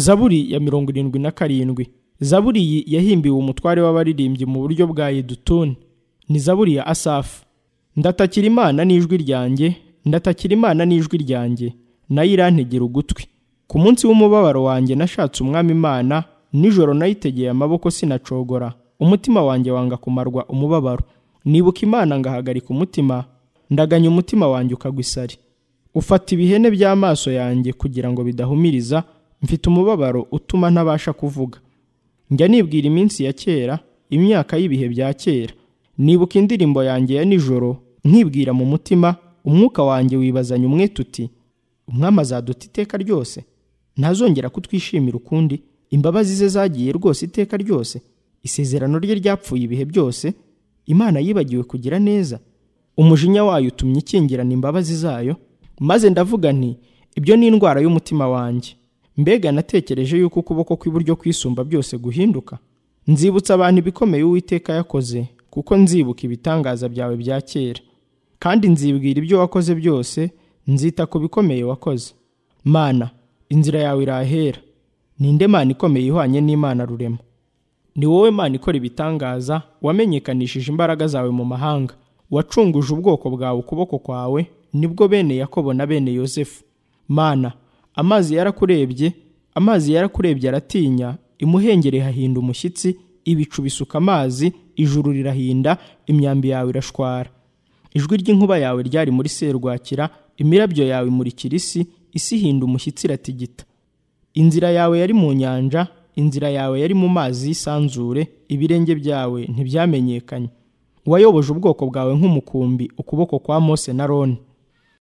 zaburi ya mirongo irindwi na karindwi zaburi iyi yahimbiwe umutware w'abaririmbyi mu buryo bwa yedutuni ni zaburi ya asafu ndatakira imana n'ijwi ryanjye ndatakira imana n'ijwi ryanjye nayo irantegera ugutwi ku munsi w'umubabaro wanjye nashatse umwami imana nijoro nayitegeye amaboko sinacogora umutima wanjye wanga kumarwa umubabaro nibuka imana ngahagarika umutima ndaganya umutima wanjye ukagwa isari ufata ibihene by'amaso yanjye kugira ngo bidahumiriza mfite umubabaro utuma ntabasha kuvuga njya nibwira iminsi ya kera imyaka y'ibihe bya kera nibuka indirimbo yanjye ya nijoro nkibwira mu mutima umwuka wanjye wibazanya umwe tuti umwami azaduta iteka ryose ntazongera kutwishimira ukundi imbabazi ze zagiye rwose iteka ryose isezerano rye ryapfuye ibihe byose imana yibagiwe kugira neza umujinya wayo utumye ikingirana imbabazi zayo maze ndavuga nti ibyo ni indwara y'umutima wanjye mbega natekereje yuko ukuboko kw'iburyo kwisumba byose guhinduka nzibutsa abantu ibikomeye uwiteka yakoze kuko nzibuka ibitangaza byawe bya kera kandi nzibwira ibyo wakoze byose nzita ku bikomeye wakoze mana inzira yawe irahera ninde mana ikomeye ihwanye n'imana rurema ni wowe mana ikora ibitangaza wamenyekanishije imbaraga zawe mu mahanga wacunguje ubwoko bwawe ukuboko kwawe nibwo bene yakobo na bene yosefu mana amazi yarakurebye amazi yarakurebye aratinya imuhengere hahinda umushyitsi ibicu bisuka amazi ijuru rirahinda imyambi yawe irashwara ijwi ry'inkuba yawe ryari muri serwakira imirabyo yawe imurikira isi isi ihinda umushyitsi iratigita inzira yawe yari mu nyanja inzira yawe yari mu mazi y'isanzure ibirenge byawe ntibyamenyekanye wayoboje ubwoko bwawe nk'umukumbi ukuboko kwa mose na roni